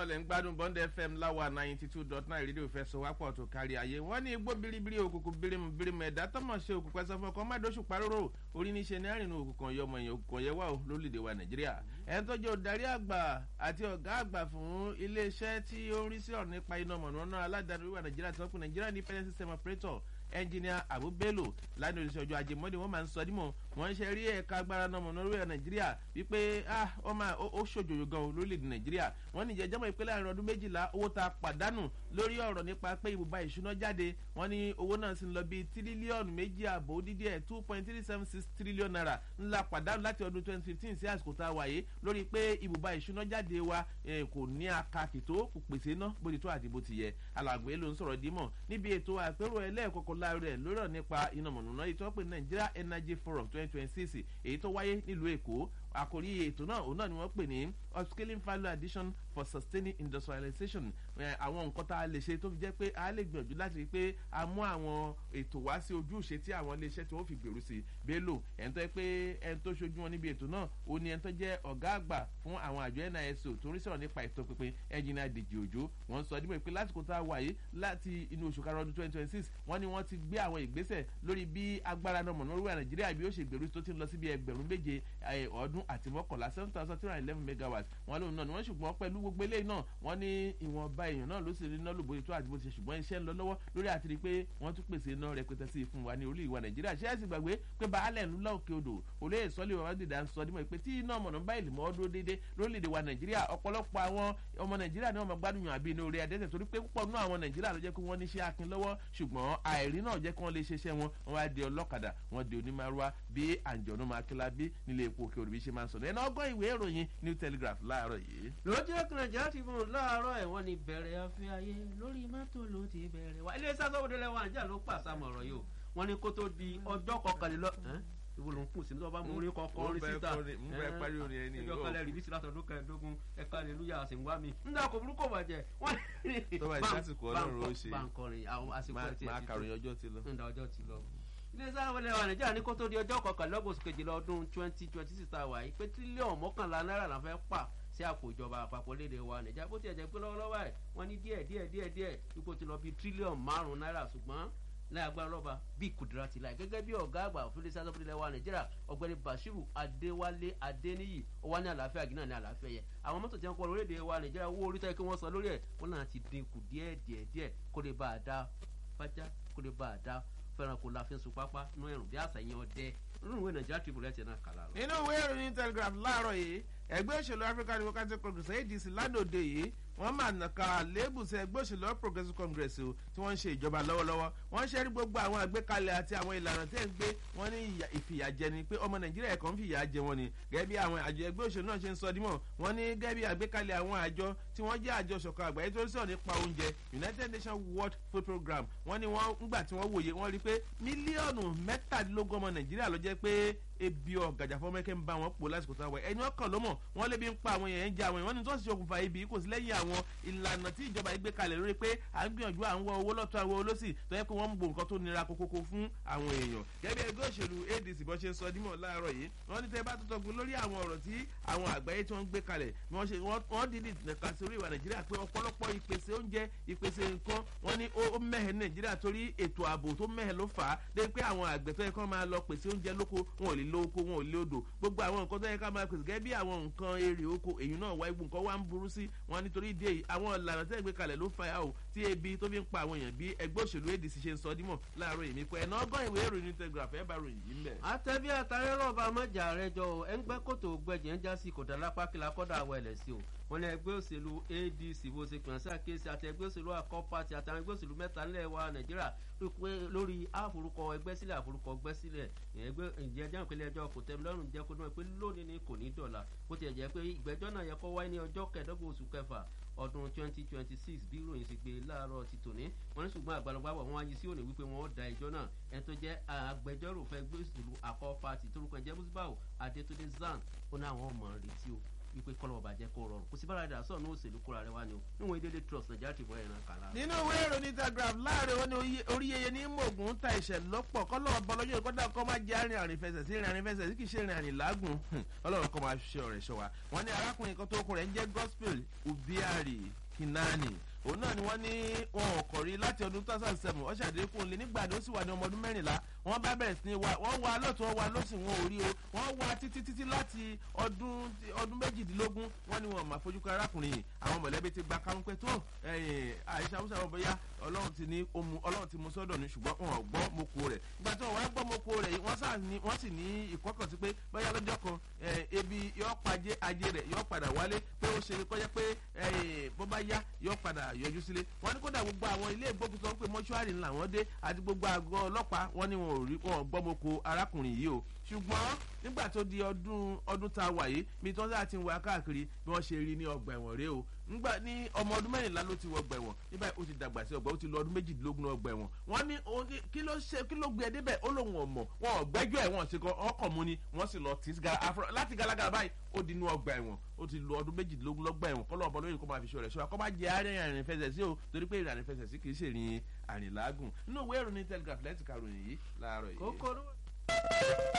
náà lẹ́ ń gbádùn bond fm láwa ninety two dot nine rédíò fẹ́ sọ wápọ̀ tó kárí ayé wọ́n ní igbó biribiri òkùnkùn birimu birimu ẹ̀dá tọ́mọ̀ ṣe òkùnkùn ẹ̀sọ́ fún ọkọ̀ mádóṣù paróró orí ní ṣe ní àrìnà òkùnkùn yọmọ èèyàn òkùnkùn yẹ wà ó lórílẹ̀‐èdè wa nàìjíríà ẹni tó jẹ́ òdarí àgbà àti ọ̀gá àgbà fún iléeṣẹ́ tí ó ń rí sí ọ̀rọ̀ nípa iná mọ̀nàmọ́ná aládàáni oríwà nàìjíríà tí wọ́n pè nàìjíríà independent system operator ẹnjìnìà abu bello lánàá oṣù ọjọ́ ajé mọ́dé wọ́n máa ń sọ dímọ̀ wọ́n ń ṣe rí ẹ̀ka agbára náà mọ̀nà orílẹ̀ nàìjíríà wípé ó máa ó ṣòjòjò gan lórílẹ̀ nàìjíríà wọ́n ní ìjẹ́jọ́mọ̀ ìpè láàrin ọdún méjìlá owó ta pàdánù lórí ọ̀rọ̀ nípa pé ibùba ìṣúná jáde wọ́n ní owó náà sì ń lọ bíi tírílíọ̀nù méjì àbò dídí ẹ̀ two point three seven six trillion naira ńlá pàdánù láti ọdún twenty fifteen sí àsìkò tá a wáyé lórí pé ibùba ìṣúná jáde wa kò ní akakì tó kò pèsè ná bó ti tó àti bó ti yẹ alàgbé ló ń sọ̀rọ̀ dímọ̀ níbi ètò àpérò ẹlẹ́ẹ̀kọ́kọ́ láàárẹ̀ lórí ọ̀rọ̀ nípa iná mọ̀nàmọ́ná ètò ọ̀pẹ nigeria energy forum twenty twenty six èyí tó wáyé nílùú èkó àkòrí ètò náà òun náà ni wọ́n pè ní upscaling value addition for sustaining industrialization àwọn nǹkan tá a lè ṣe tó fi jẹ́ pé a lè gbìyànjú láti rí i pé a mú àwọn ètò wá sí ojúṣe tí àwọn iléeṣẹ́ tí wọ́n fi gbèrú sí bello ẹni tó yẹ pé ẹni tó ṣojú wọn níbi ètò náà ó ní ẹni tó jẹ́ ọ̀gá àgbà fún àwọn àjọ niso tó ń rí sọ̀rọ̀ nípa ètò pínpín ẹnjìnà dèjì òjò wọ́n sọ dípò pé lásìkò tá a wà yìí láti inú oṣù karùn-ún ọdún twenty twenty six wọ́n ní wọ́n ti gbé àwọn ìgbésẹ̀ lórí bí agbára náà mọ̀nà oríwà nàìjíríà bí ó ṣe gbèrú tó ti ń lọ síbi ẹgbẹ̀rún méje ọdún àti mọ́kànlá seven thousand three hundred eleven megawatt wọn lóun náà ni wọ́n ṣùgbọ́n pẹ̀lú gbogbo eléyìí náà wọ́n ní ìwọ̀nba èèyàn náà ló sì rí iná lòbó ètò àti bó ti ṣe ṣùgbọ́n iṣẹ́ ń lọ lọ́wọ́ lórí àti rí pé wọ́n tún pèsè iná rẹpẹtẹ sí fún wa ní orí ìwà nàìjíríà ṣé ẹ̀sìn gbàgbé pé baálẹ̀ ńlá òkè odò olóyè sọ́lé wa dìda ń sọ dímọ̀ pé tí iná mọ̀nà bá ìlú mọ́ dúró déédé lórílẹ̀‐èdè wa nàìjíríà ọ̀pọ̀lọpọ̀ àwọn ọmọ nàìjíríà ni wọ́n máa gbádùn yàn àbí inú orí adẹ́sẹ̀ torí pé púpọ̀ nú àwọn nàìjíríà ló jẹ́ pé wọ́n ní iṣẹ́ akin lọ́wọ́ ṣùgbọ́n àìrí náà jẹ́ kí wọ́n lè ṣeṣẹ́ wọn wọ́n wá di ọlọ́kadà wọ́n di onímọ̀rúwá bí àǹjọ̀nù máa kíla bí nílé epo òkè òrùbí ṣe máa ń sọ̀rọ̀ ẹ̀ náà ọgọ́ ìwé ìròyìn new telegraph láàárọ̀ yìí. lójú ẹkùn nàìjíríà ti fún un láàárọ̀ ẹ̀wọ̀n ni bẹ̀rẹ̀ afẹ́ ayé lórí mọ́tò ló ti bẹ̀rẹ̀ wá ilé sásọ́wọ́dé lẹ́wọ̀n àjà ló pàṣàmọ̀ ọ̀rọ̀ yìí o wọ́n ní kó tó di ọjọ́ kọkànlélọ́ ìwọ ló ń kùn sí ní ọba mú orí kọkọ orí síta mo fẹ́ parí orin ẹni ìjọ kan lẹ́rìí bí sílátọ̀ ọdún kẹẹ̀ẹ́dógún ẹ̀ka aleluya sì ń wá mi nígbà kò burúkú bàjẹ́ wọ́n ní. tó bá yẹ lásìkò ọlọ́run ó ṣe báńkọrin àwọn àsìkò ẹ̀ tí ẹ̀ máa kàròyìn ọjọ́ ti lọ. nígbà ọjọ́ ti lọ ilé sáwọn ilẹ̀ wa nàìjíríà ní kó tó di ọjọ́ kọkànlélọ́gbọ̀n oṣù kejìlá ọdún twenty twenty six tá a wà yìí pé tírílíọ̀nù mọ́kànlá náírà la fẹ́ pa sí àpò ìjọba àpapọ̀ léde wa nàìjíríà bó tiẹ̀ jẹ́ pé lọ́wọ́lọ́wọ́ ẹ̀ wọ́n ní díẹ̀ díẹ̀ díẹ̀ díẹ̀ ipò ti lọ bí tírílíọ̀nù márùn-ún náírà ṣùgbọ́n láì agbára lọ́ba bí kùdìrà ti láì gẹ́gẹ́ bí ọ̀gá àgbà òfin lè sáà ilẹ̀ wa nàìjíríà ọ̀gbẹ́ni bashiru adéwálé adéníyì ó wá ní àlàáfíà gínà ní àlàáfíà yẹ àwọn mọ́tò tí wọ́n kọ́ lórílẹ̀‐èdè wa nàìjíríà owó orí tẹ́ kí wọ́n san lórí ẹ̀ wọ́n náà ti dínkù díẹ̀ díẹ̀ díẹ̀ kó lè bá a dá fájá kó lè bá a dá fẹ́ràn kó la fi ń sun pápá nú ẹ̀rùn bí àṣà yẹn ọdẹ nínú ìwé nàìjíríà tribune ẹ̀ tẹ̀ náà kàlà rẹ̀. nínú ìwé ìròyìn telegraph láàárọ̀ yìí ẹgbẹ́ òṣèlú african democratic congress adc ládòde yìí wọ́n máa nàka lébùsẹ̀ ẹgbẹ́ òṣèlú all progressive congress o tí wọ́n ń ṣe ìjọba lọ́wọ́lọ́wọ́ wọ́n ṣe rí gbogbo àwọn àgbékalẹ̀ àti àwọn ìlànà tí ẹ̀ ń gbé wọ́n ní ìfìyàjẹ ni pé ọmọ nàìjíríà ẹ̀kọ́ ń fìyà jẹ wọn ni gẹ́gẹ́ bí àwọn àjọ ẹgbẹ́ òṣèlú náà ṣe ń sọ dímọ̀ wọ́n ní gẹ́gẹ́ bí àgbékalẹ̀ àwọn àjọ tí wọ́n jẹ́ àjọ ṣọ̀kan àgbáyé tó ń sọ̀rọ̀ nípa oúnjẹ united nations world food program wọ́n ní wọ́n ńgbà tí wọ́n wòye wọ́n rí pé mílíọ̀nù mẹ́tàdínlógún ọmọ nàìjíríà ló jẹ́ pé ebi ọ̀gàjà fọmọkẹ́ ń bá wọn pò lásìkò táwọn ẹ̀ ẹni ọkàn ló mọ̀ wọ́n lébi ń pa àwọn èèyàn ń jẹ àwọn èèyàn ní tó sì ṣokùnfà ibi kò sí lẹ́yìn àwọn ìlànà tí ìjọba yìí gbé kalẹ̀ lórí pé à ń gbìyànjú à ń wọ owó lọ́tọ̀ àwọn olóṣì tó yẹ pé wọ́n ń bo nǹkan tó nira kókókó fún àwọn èèyàn gẹ́gẹ́ ẹgbẹ́ òṣèlú adc bọ́ ṣe ń sọ dímọ̀ láàárọ̀ yìí wọ́n ní tẹ́ bá tó tọgbọ́n lórí àwọn ọ̀rọ̀ tí àwọn àgbáyé tí wọ́n ń gbé kalẹ̀ wọ́n dìde nìka sórí ìwà nàìjíríà pé ọ̀pọ̀lọpọ̀ ìpèsè oúnjẹ ìpèsè nǹkan wọ́n ní ó mẹ́hẹ̀ nàìjíríà torí ètò ààbò tó mẹ́hẹ̀ ló fà á dé pé àwọn àgbẹ̀ tó yẹ kó máa lọ pèsè oúnjẹ lóko wọn ò lè lo oko wọn ò lè odò gbogbo àwọn nǹkan tó yẹ ká máa pèsè gẹ́gẹ́ bí àwọn nǹkan èrè oko èyí náà wáyé gbogbo nǹkan wá ń burú sí wọn nítorí ìdí èyí àwọn ìlànà tẹ́ gbé kalẹ̀ ló fa yà ó tí ebi tó fi ń pa àwọn èèyàn bí ẹgbẹ́ òṣèlú adc ṣe ń sọ dímọ̀ láàárọ̀ èmi pé ẹ̀nà ọgọ́ ìwé ìròyìn telegraph ẹ̀ bá ròyìn yìí mẹ́. àtẹ̀bí àtàrẹ́ rọ̀bà mọ́jà rẹ jọ ẹ̀ ń gbẹ́ kòtò gbẹ̀jẹ̀ ń já sí kò dára pákìlà kọ́dà àwọ̀ ẹ̀lẹ̀ sí o wọn ní ẹgbẹ́ òṣèlú adc bó ṣe pè é ṣàkíyèsí àti ẹgbẹ́ òṣèlú àkọ́pàtì àtàwọn ẹgbẹ́ òṣèlú mẹ́ta nílẹ̀ wa nàìjíríà lórí àforúkọ ẹgbẹ́ sílẹ̀ àforúkọ ẹgbẹ́ sílẹ̀ ẹgbẹ́ ìjẹ́jẹ́ ìpínlẹ̀ ẹjọ́ kò tẹ́ lọ́rùn jẹ́ kó dún pé lónìí ni kò ní dọ̀la bó ti jẹ́ pé ìgbẹ́jọ́ náà yẹ kó wáyé ní ọjọ́ kẹẹ̀ẹ́dọ́gbọ̀n oṣù kẹfà ọdún twenty twenty six bí ìròyìn ti gbé láàárọ̀ ti tòní wọn ní ṣùgbọ́n àgbàlagbàbọ̀ wọn ayé sí òní wípé wọn ó da ẹjọ́ náà ẹni tó jẹ́ agbẹjọ́rò fẹ́ gbé ìṣèlú àkọ́ pati torúkọ ẹ̀jẹ̀ musbau adétúndé zan ó ní àwọn ọmọ retí o wípé kọ́lọ́ bàjẹ́ kó rọrùn kò sí bára dà sọ̀nù òṣèlú kóra rẹ wá ni o níwọ̀n ìdílé trust nàìjíríà ti bọ́ ẹ̀ràn kàlá. nínú ìwé ìròyìn telegraph láàrin ó ní oríyeye ní mògùn ta ìṣẹ̀ lọ́pọ̀ kọ́lọ́ bọ́lọ́jọ́ ìkọ́dà kọ́ máa jẹ́ àrìn àrìn fẹsẹ̀ sí ìrìn àrìn fẹsẹ̀ sí kì í ṣe ìrìn àrìn lágùn ọlọ́run kọ́ máa ṣe ọ̀rẹ́ ṣọ wa wọ́n ní arákùnrin kan tó kún rẹ̀ ń jẹ́ gospel ubiari kinani òun náà ni wọ́n ní wọn ò kọ̀ rí láti ọdún two thousand seven ọ̀ṣà àdékùn lé nígbà tó sì wà ní ọmọ ọdún mẹ́rìnlá wọ́n bá bẹ̀rẹ̀ sí ní wa wọ́n wá lọ́tún wọ́n wá lọ́sìn wọn ò rí o wọ́n wá títí títí láti ọdún ọdún méjìdínlógún wọ́n ní wọn máa fojú kan arákùnrin yìí àwọn mọ̀lẹ́bí ti gba kárún pé tó àìsàn àwùjọ àwọn bóyá ọlọ́run ti ní omu ọlọ́run ti mú sọ́dọ̀ ní ṣùgbọ́n wọn ò gbọ́ moko rẹ̀ ìgbà tí wọn wá gbọ́ moko rẹ̀ wọ́n sì ní ìkọ́kàn sí pé bóyá lọ́jọ́ kan ebi yọ pàjẹ́ ajé rẹ̀ yọ padà wálé pé ó ṣe kọ́jẹ́ pé bó bá yá yọ padà yọjú sílé wọ́n ní kódà gbogbo àwọn ilé ìgbókùsọ ń pè mọ́ṣúárì ńlá wọn dé àti gbogbo àgọ́ ọlọ́pàá wọ́n ní wọn ò rí wọn gbọ́ moko arákùnrin yìí o ṣùgbọ́n nígbà tó di ọdún ọdún tá a wà yìí bí tí wọ́n sáà ti ń wá káàkiri bí wọ́n ṣe rí ní ọgbà ẹ̀wọ̀n rèé o ngbà ní ọmọ ọdún mẹ́rìnlá ló ti wọ ọgbà ẹ̀wọ̀n nígbà ó ti dàgbà sí ọgbà ó ti lọ ọdún méjìdínlógún ọgbà ẹ̀wọ̀n wọ́n ní kí ló ṣe kí ló gbé ẹ débẹ̀ ó lóun ọmọ wọn ò gbẹ́jọ́ ẹ̀ wọ́n ṣe kọ́ ọkọ̀ mu ni wọ́n sì lọ tì láti galagala báyìí ó di inú ọgbà ẹ̀wọ̀n ó ti lọ ọdún méjìdínlógún lọ́gbà ẹ̀wọ̀n kọ́lọ́ ọ̀bọ lóyìn kó máa fi ṣọ́ rẹ̀ ṣọ́ akọ́ bá jẹ́ àárín àrìn fẹsẹ̀ sí o torí pé ìrìn àrìn fẹsẹ̀ sí kì í ṣèrìn àrìn lágùn nínú ìwé ìròyìn telegraph lẹ́tìkà ròyìn yìí láàárọ̀ yìí. kókó